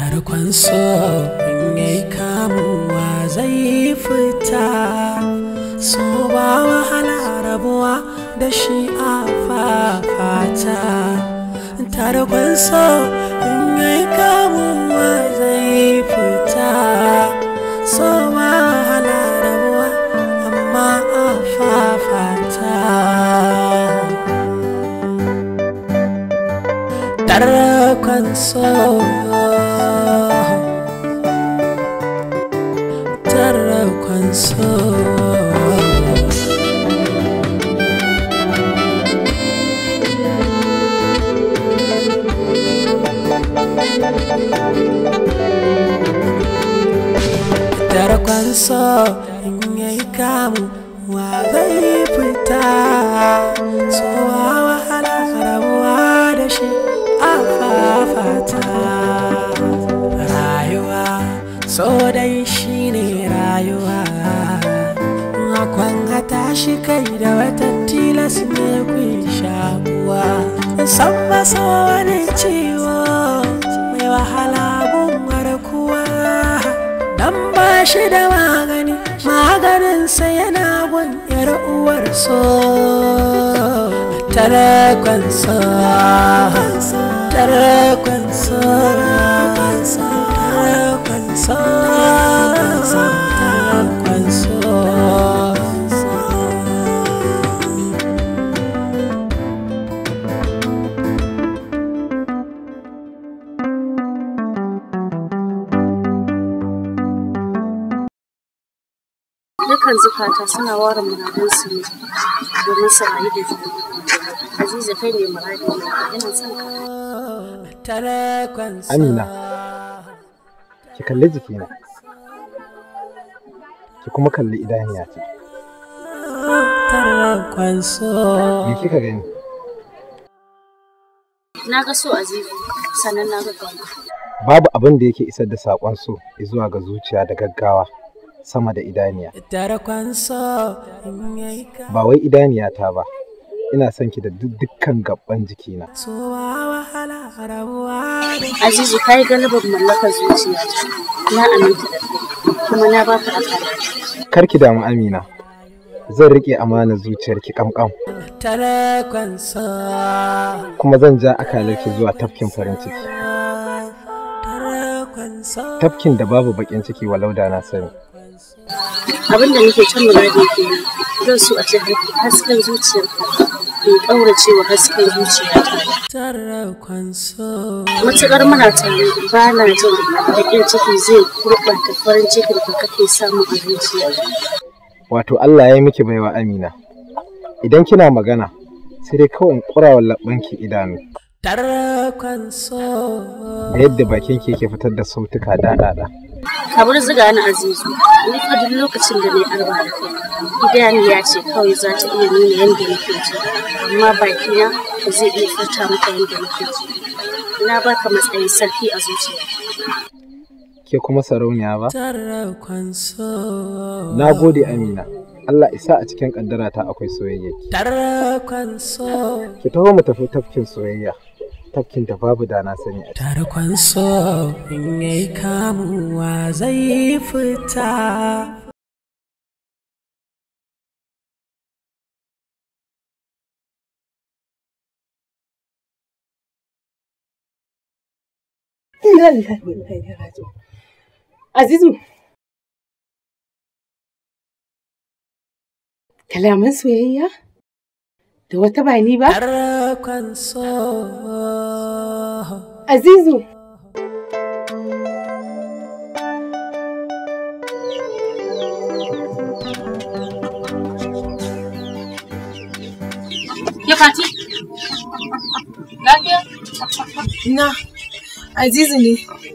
tarkon so in yi kamuwa zai fita so ba wahala rabuwa da shi a fafata tarkon so in yi kamuwa zai fita so ba wahala rabuwa amma a fafata tarkon so tarkon so tarkon so in yayi kamu wa zai fita so wahala rabuwa da shi a fafata rayuwa so dai shi ne rayuwa akwan hata shi kai da wata tilas ne ku shakuwa san masa wani ciwo mai wahala gun warkuwa dan ba shi da magani maganinsa yana gun yar uwar so tarakon so tarakon so tarakon so tarakon so Dukan zukata suna ware muradunsu ne domin su rayu da juna. Aziza kai ne muradi na ina son ka. tarakon so Amina. ki kalli jikina ki kuma kalli idaniya ce tarakon so me kika gani Na ga so Azizu sannan na ga kauna. babu abin da yake isar da saƙon so zuwa ga zuciya da gaggawa sama da idaniya tarakon so in yayi kamu ba wai idaniya ta ba ina son ki da duk- dukkan gaban jikina so wahala rabuwa da Azizu ka yi galibar mallakar zuciyata. Na aminta da kai kuma na baka akala. kar ki damu amina zan riƙe amanar zuciyarki kamkam tarakon so kuma zan ja akalarki zuwa tafkin farin ciki tarakon so tafkin da babu bakin ciki walau da na sani Abin da nake can muradi ke nan zan so a ce hasken zuciyarka bai ƙaurace wa hasken zuciyata. tarakon so Matuƙar muna tare ba na jin baƙin ciki zai gurɓata farin cikin da kake samu a zuciyarka. wato Allah ya yi miki baiwa amina idan kina magana sai dai kawai in ƙurawa labbanki idanu tarakon so da yadda bakin ki yake fitar da sautuka daɗaɗa Ka bar ziga ni Azizu, ni fa duk lokacin da na yi arba da kai. Idaniya ce kawai za ta iya nuna yadda nake ji, amma bakina ba zai iya furta maka yadda nake ji. Na baka matsayin sarki a zuciya. ke kuma sarauniya ba tarakon so na gode amina Allah isa a cikin ƙaddarata akwai soyayya tarakon so ki taho mu tafi tafkin soyayya tafkin da babu da na sani a ciki. tarkon so in yayi kamuwa zai fita Inna lillahi wa inna ilaihi raji'un. Azizu. Kalaman soyayya? Da wata ba ni ba? tarkon so Azizu. Ke Fati? Lafiya? Na. Azizu ne.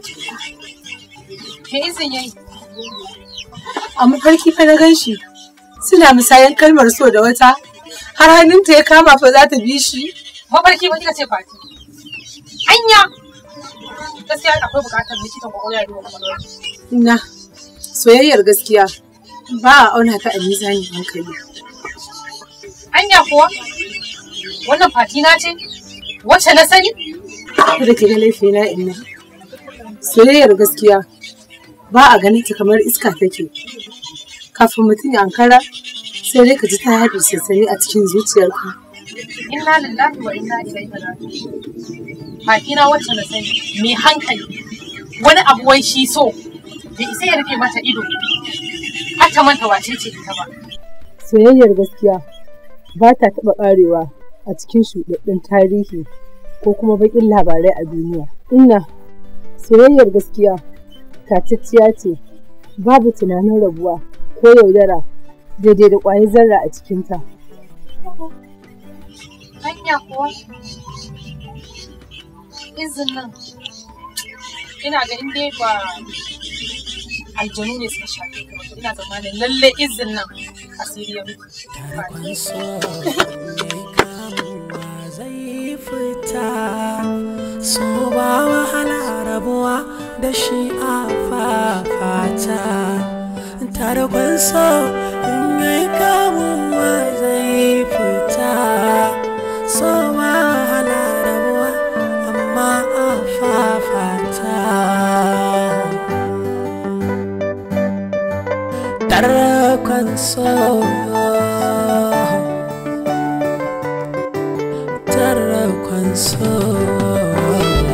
Me izin yayi? A mafarki fa na gan shi. Suna musayan kalmar so da wata. Har hannunta ya kama fa za ta bi shi. mafarki ba kika ce fati anya gaskiya akwai bukatar likitan kwakwalwa ya duba kwakwalwar Na. Soyayyar gaskiya ba a auna ta a mizanin hankali. anya kuwa wannan fati na ce wacce na sani Kada ki ga laifina inna. soyayyar gaskiya ba a ganin ta kamar iska take kafin mutum ya ankara sai dai ka ji ta haɗe sassani a cikin zuciyarka inna lillahi wa inna ilaihi raji'un bakina wacce na sani mai hankali wani abu wai shi so bai isa ya rufe mata ido har ta manta wace ce ita ba soyayyar gaskiya ba ta taɓa ƙarewa a cikin shuɗaɗɗen tarihi ko kuma baƙin labarai a duniya inna soyayyar gaskiya tatacciya ce babu tunanin rabuwa ko yaudara daidai da ƙwayar zarra a cikinta hanya kuwa izinin ina ga in dai ba aljanu ne suka shafe ka ba ina zamanin lalle izin nan asiri ya mutu tarkon so mai kamuwa zai fita so ba wahala rabuwa da shi a fafata tarkon so mai kamuwa zai fita so ba wahala rabuwa amma a fafata tarkon so tarkon so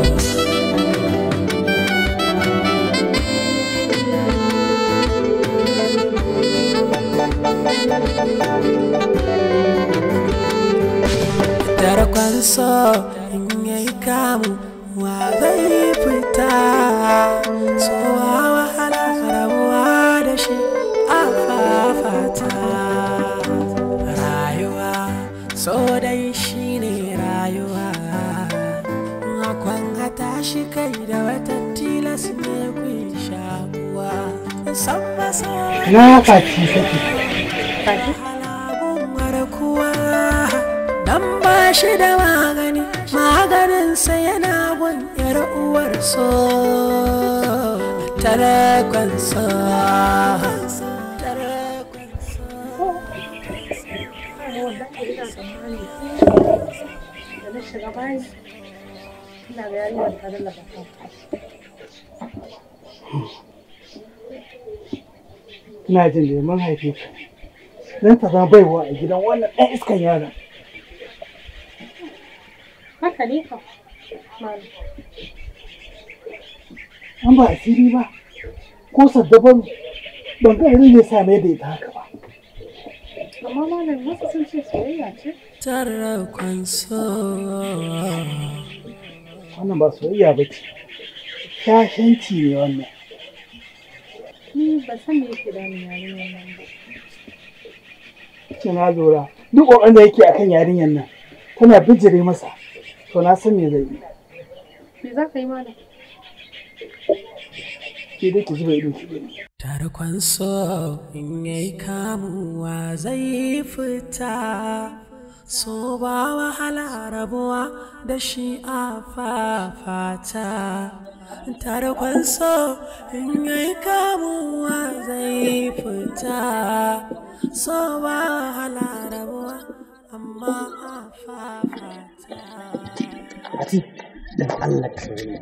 tarkon so in yayi kamu wa zai fita so wa wahala rabuwa da shi a fafata rayuwa so dai shi ne rayuwa akwan hata shi kai da wata tilas ne ku shakuwa san masa na faci sake halabun kuwa dan ba shi da magani maganinsa yana gun yar uwar so tarakon so tarakon so ina jin da mun haife ka dan ta zama baiwa a gidan wannan ɗan iskan yaron haka ne ka an ba asiri ba ko saddaban ban ga irin ne sa mai da ita haka ba amma malam wasu sun ce soyayya ce tarakon so wannan ba soyayya ba ce shashanci ne wannan ni ba san me yake da ni yarinyar nan ba ce na lura duk ƙoƙarin da yake akan yarinyar nan tana bijire masa to na san me zai yi me za ka yi malam ke dai ki zuba ido ki gani tarkon so in yayi kamuwa zai fita so ba wahala rabuwa da shi a fafata tarkon so in yayi kamuwa zai fita so ba wahala rabuwa amma a fafata Ati, dan Allah ka yi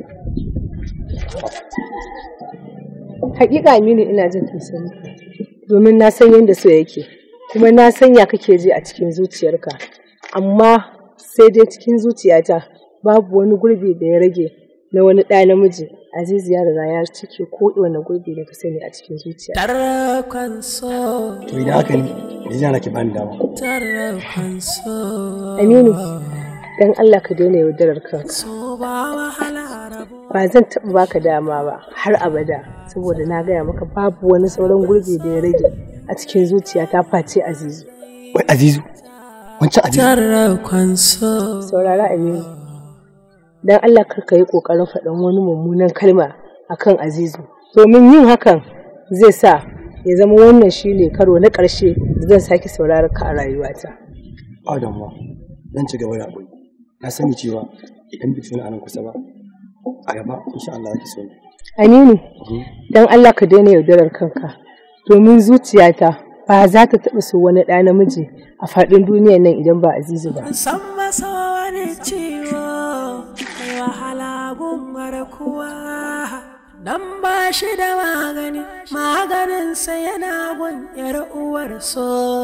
Hakika Aminu ina jin tausayi domin na san yadda so yake kuma na san ya kake ji a cikin zuciyarka amma sai dai cikin zuciyata babu wani gurbi da ya rage na wani ɗa namiji Azizu ya riga ya cike ko wani gurbi da ka sani a cikin zuciya. tarkon so to idan haka ne me zai hana ki bani dama tarkon so Aminu dan Allah ka daina yaudarar kanka. so ba wahala rabuwa Ba zan taɓa baka dama ba har abada saboda na gaya maka babu wani sauran gurbi da ya rage a cikin zuciyata face Azizu. wai azizu wancan azizu tarkon so saurara Aminu. Don Allah kar ka yi ƙoƙarin faɗan wani mummunan kalma akan Azizu. Domin yin hakan zai sa ya zama wannan shi ne karo na ƙarshe da zan sake sauraron ka a rayuwata. ba damuwa zan ci gaba da haƙuri na sani cewa idan biki wani anan kusa ba a gaba insha Allah zaki so ni Aminu, don Allah ka daina yaudarar kanka. Domin zuciyata ba za ta taɓa so wani ɗa namiji a faɗin duniyar nan idan ba Azizu ba. san masa wani ciwo mai wahala gun kuwa dan ba shi da magani maganinsa yana gun yar uwar so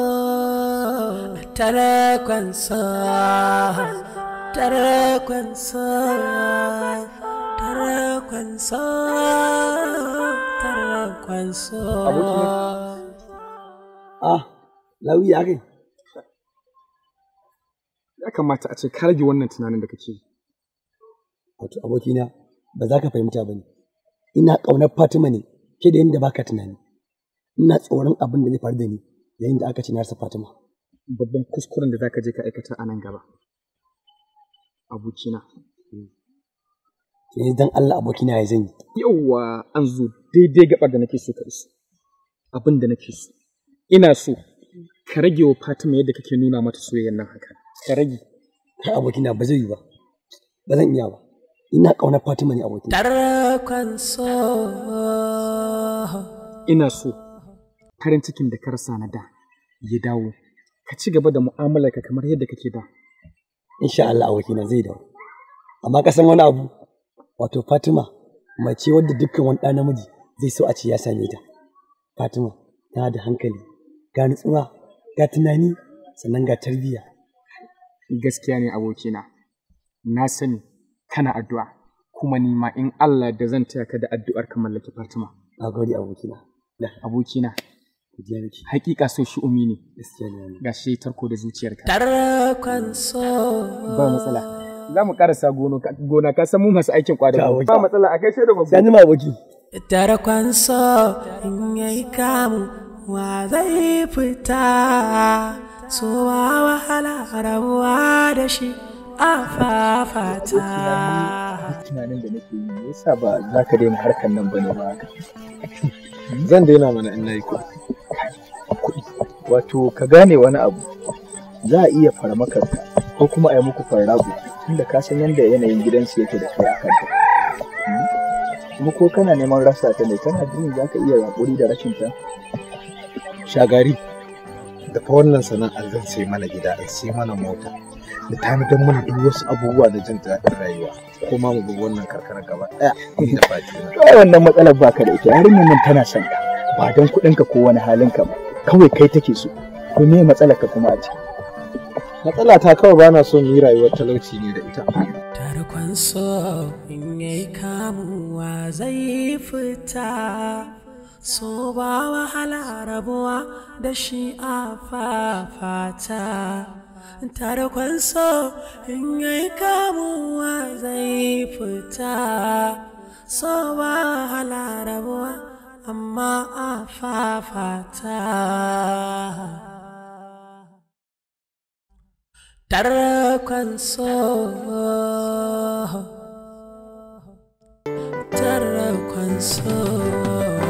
tarakon so tarakon so tarakon so tarakon so Ah, lawi ya kai. Ya kamata a ce ka rage wannan tunanin da kake yi. Wato abokina ba za ka fahimta ba ne. Ina ƙaunar Fatima ne ke da yadda baka tunani. Ina tsoron abin da zai faru da ni yayin da aka ci na rasa Fatima. Babban kuskuren da zaka je ka aikata a nan gaba. Abokina. To yanzu dan Allah abokina ya zan yi. Yauwa an zo daidai gabar da nake so ka iso. Abin da nake so. Ina so ka rage wa Fatima yadda kake nuna mata soyayyar nan haka. Ka rage. Kai abokina ba zai yi ba. Ba zan iya ba. Ina ƙaunar Fatima ne abokina. tarakon so Ina so farin cikin da ka rasa na da ya dawo. Ka ci gaba da mu'amalarka kamar yadda kake da. Insha Allah abokina zai dawo. Amma ka san wani abu? Wato Fatima mace wadda dukkan wani ɗa namiji zai so a ce ya same ta. Fatima tana da hankali, ga nutsuwa, ga tunani, sannan ga tarbiyya. Gaskiya ne abokina. Na sani kana addu'a. Kuma ni ma in Allah da zan taya ka da addu'ar ka mallaki Fatima. Na gode abokina. Da Abokina, godiya nake. hakika so shi umi ne. Gaskiya ne wannan. Ga shi tarko da zuciyarka. tarakon so Ba matsala. Za mu karasa gona ka san mu masu aikin Ta kwadago. aboki. Ba matsala a kai da babu. Sani ma aboki. tarakon so in yayi kamu wa zai fita so wa wahala rabuwa da shi a fafata Tunanin da nake yi me yasa ba za ka daina harkar nan bane ba haka. Zan daina mana in nayi kuɗi. Wato ka gane wani abu za a iya farmakarka ko kuma a yi muku farrago tunda ka san yadda yanayin gidansu yake da kai a kanta. Kuma ko kana neman rasa ta ne kana jin za ka iya haƙuri da rashin ta. Shagari. Da fa wannan sana'ar zan sai mana gida in sai mana mota. Da tanadar mana duk wasu abubuwa da jin daɗin rayuwa. Ko ma mu bi wannan karkara gaba ɗaya da Fatima. Kawai wannan matsalar baka da ita yarinyar nan tana son ka ba don kuɗinka ko wani halinka ba kawai kai take so. To me matsalar ka kuma a ciki? Matsala ta kawai bana so mu yi rayuwar talauci ne da ita. tarkon so in yayi kamuwa zai fita so ba wahala rabuwa da shi a fafata tarkon so in yayi kamuwa zai fita so ba wahala rabuwa amma a fafata tarkon so tarkon so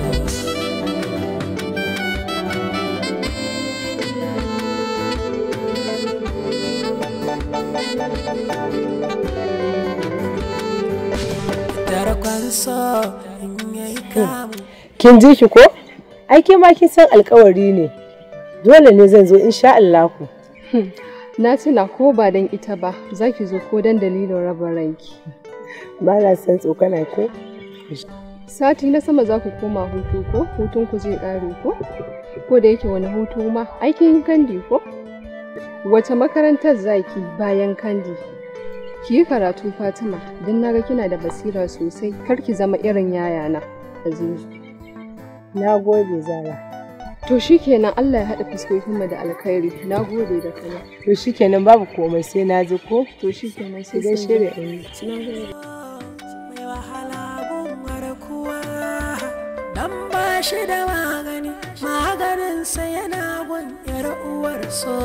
tarkon so in yayi kamu Kin ji shi ko? Ai ke ma kin san alkawari ne. Dole ne zan zo insha Allahu. Na tuna ko ba don ita ba, za ki zo ko don dalilin raba ranki. Ba na san tsokana ko? Sati na sama za ku koma hutu ko? Hutun ku zai ƙare ko? Ko da yake wani hutu ma, aikin kandi ko? Wace makarantar zaki bayan kandi? Ki yi karatu Fatima, don na ga kina da basira sosai, kar ki zama irin yayana, Azizu. Na gode Zara. To shikenan Allah ya haɗa fuskokinmu da alkhairi. Na gode da kana. To shikenan babu komai sai na ji ko? To shikenan sai Ki gaishe da ɗan Na gode. mai wahala gun kuwa dan ba shi da magani maganinsa yana gun yar uwar so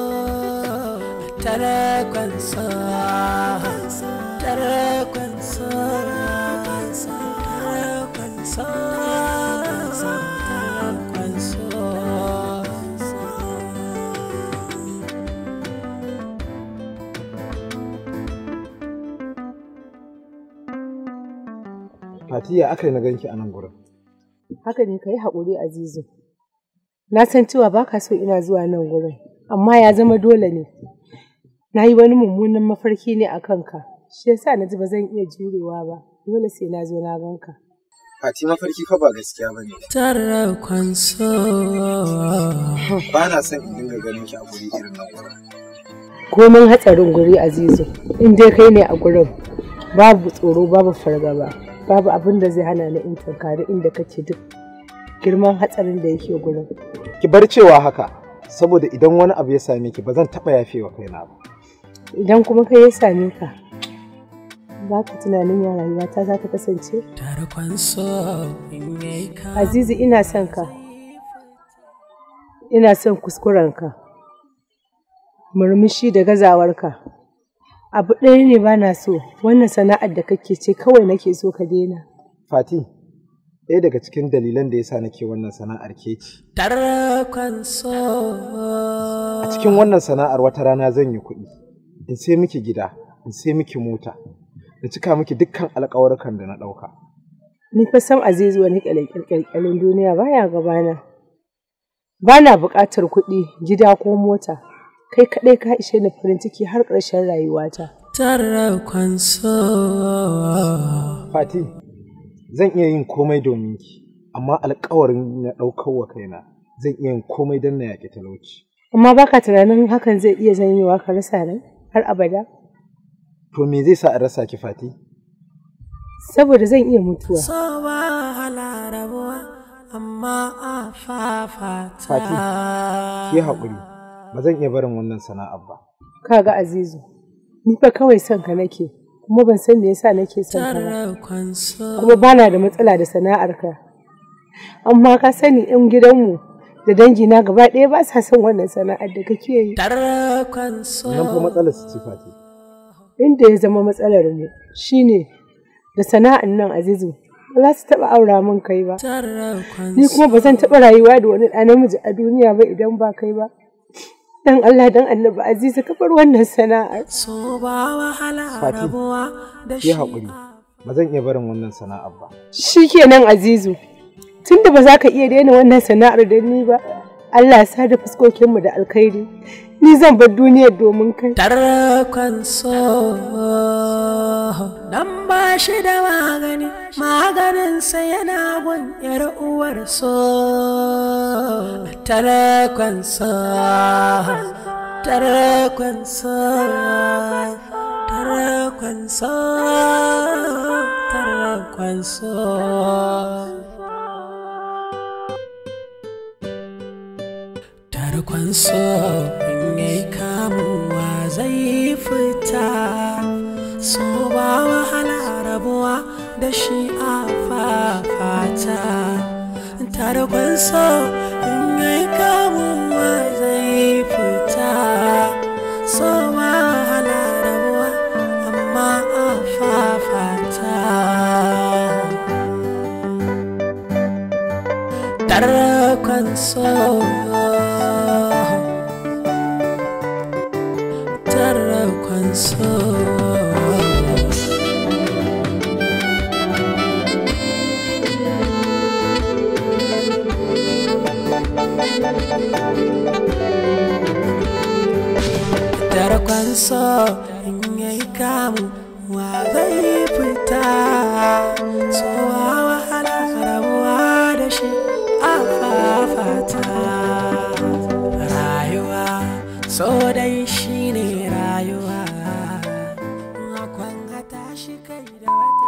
tarakon so tarakon so tarakon so tarakon so Fatiya aka yi na ganki a nan gurin. Haka ne ka yi haƙuri Azizu. Na san cewa ba ka so ina zuwa nan gurin, amma ya zama dole ne. Na yi wani mummunan mafarki ne a kanka, shi yasa na ji ba zan iya jurewa ba, dole sai na zo na ganka. Fati mafarki fa ba gaskiya bane. Tarrakon so. Ba na son in dinga ganin ki a guri irin nan gurin. Komin hatsarin guri Azizu, in dai kai ne a gurin babu tsoro babu fargaba, babu abin da zai hana ni in tunkari inda kake duk girman hatsarin da yake gurin. Ki bar cewa haka, saboda idan wani abu ya same ki ba zan taɓa yafewa kaina ba. Idan kuma kai ya same ka, za ka tunanin ya rayuwata za ta kasance? Tarkon so in yayi ka. Azizu ina son ka. Ina son kuskurenka. Murmushi da gazawarka. Abu ɗaya ne ba na so, wannan sana'ar da kake ce kawai nake so ka daina. Fati, ɗaya daga cikin dalilan da yasa nake wannan sana'ar ke ce. Tarkon so. A cikin wannan sana'ar wata rana zan yi kuɗi, in sai miki gida, in sai miki mota, da cika miki dukkan alƙawarukan da na ɗauka. Ni fa sam Azizu wani ƙyalƙyalin duniya baya gabana. Ba na buƙatar kuɗi, gida ko mota. Kai kaɗai ka ishe ni farin ciki har ƙarshen rayuwata. Tarkon so. Fati, zan iya yin komai domin ki, amma alƙawarin na ɗaukar wa kaina zan iya yin komai don na yaƙi talauci. Amma baka tunanin hakan zai iya zanyewa ka rasa ni har abada? To me zai sa in rasa ki Fati? Saboda zan iya mutuwa. So wahala rabuwa amma a fafata. Fati, ki haƙuri, ba zan iya barin wannan sana'ar ba. Kaga Azizu, ni fa kawai son ka nake, kuma ban san me yasa nake son ka ba. Tarkon so. Kuma bana da matsala da sana'ar ka. Amma ka sani 'yan gidanmu da dangina gaba ɗaya ba sa son wannan sana'ar da kake yi. Tarkon so. Nan fa matsalar su ce Fati. Inda ya zama matsalar mu shine da sana'an nan Azizu ba za su taɓa aura min kai ba. Tarkon Ni kuma ba zan taɓa rayuwa da wani ɗa namiji a duniya ba idan ba kai ba. Dan Allah dan Annabi Azizu ka bar wannan sana'ar. so ba wahala Fati, rabuwa da Ki shi. haƙuri, ba zan iya barin wannan sana'ar ba. Shikenan Azizu. Tunda ba za ka iya daina wannan sana'ar da ni ba. Allah ya sa da fuskokinmu da alkhairi. Ni zan bar duniyar domin kai. Tarkon so. Dan ba shi da magani, maganinsa yana gun ‘yar uwar so. Tarkon so. Tarkon so. Tarkon so. Tarkon so. tarkon so in yayi kamuwa zai fita so ba wahala rabuwa da shi a fafata tarkon so in yayi kamuwa zai fita so ba wahala rabuwa amma a fafata tarkon so tarkon so tarkon so in yayi kamu wa zai fita so wa wahala rabuwa da shi a fafata rayuwa so dai shine rayuwa akwan hata shi kai da wata